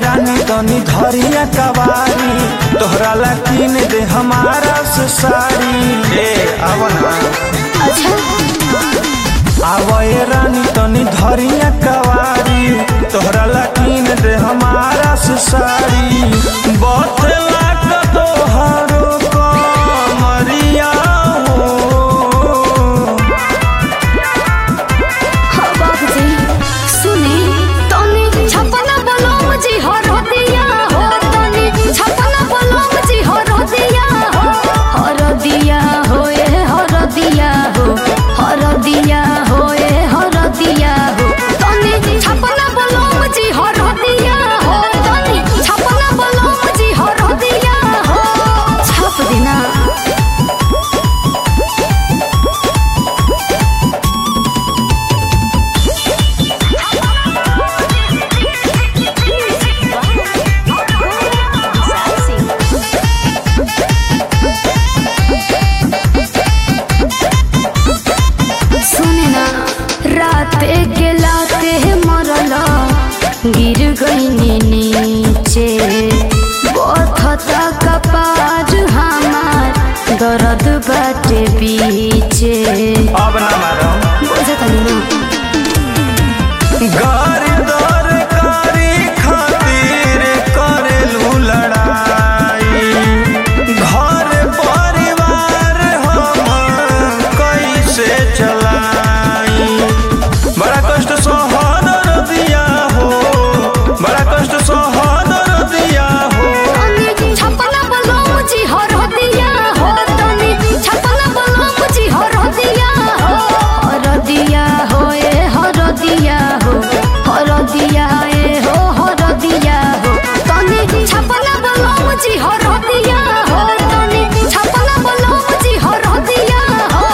रानी तनी धरिया कवारी तोहरा ला किन दे हमारा से साड़ी ए आवना अच्छा आवए रानी तनी धरिया कवारी तोहरा ला किन दे हमारा से साड़ी बतला का तोहरो कमरिया हो हाँ बाबूजी सुनी तनी छपना बलम जी हर दिया हो तनी छपना बलम जी हर दिया हो हर दिया हो ए हर दिया हो हर दिया हो ए हर दिया हो तनी छपना बलम जी हर दिया हो तनी छपना बलम जी हर दिया हो छप देना सुने ना रात के लाते मरला गिर गईनी नीचे बथता कपार हमार दर्द बाटे पीछे अब ना मारम बुझत नहीं ना गारी दर कारी खातिर करेलू लड़ाई घर परिवार हम कैसे चलाई बड़ा कष्ट सहन दिया हो बड़ा कष्ट सहन दिया हो तनी छपना बलम जी हर दिया हो तनी छपना बलम जी हर दिया हो हर दिया हो ए हर दिया हो हर दिया ए हो हर दिया हो तनी छपना बलम जी हर दिया हो तनी छपना बलम जी हर दिया हो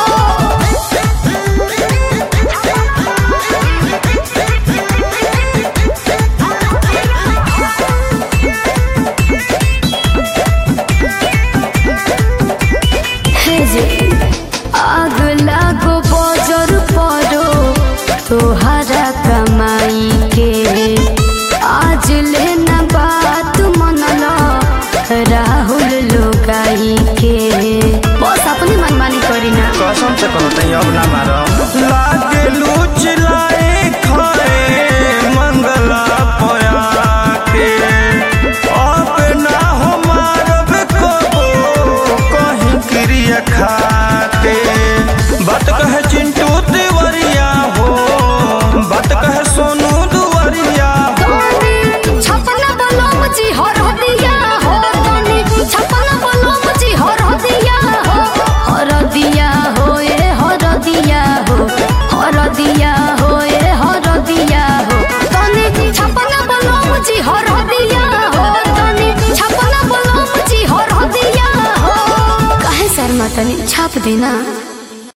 हे जे आग लागो बजर परो तोहरा कमाई के आज लेना बात मनला राहुल लोगाई के बस अपनी मनमानी करी ना कसम से कहो तई अब ना मारम लागे लूच लाए खाए मंगला पया के अब ना हो मारब कबो कहीं क्रिया खाते बात कहे चिंटू तिवरिया हो बात कहे सोनू दुवरिया हो तनी छपना बलम जी हर दिया हो तनी छपना बलम जी हर दिया हो हर दिया हो ए हर दिया हो हर दिया हो ए हर दिया हो तनी छपना बलम जी हर दिया हो तनी छपना बलम जी हर दिया हो काहे शर्मा तनी छाप देना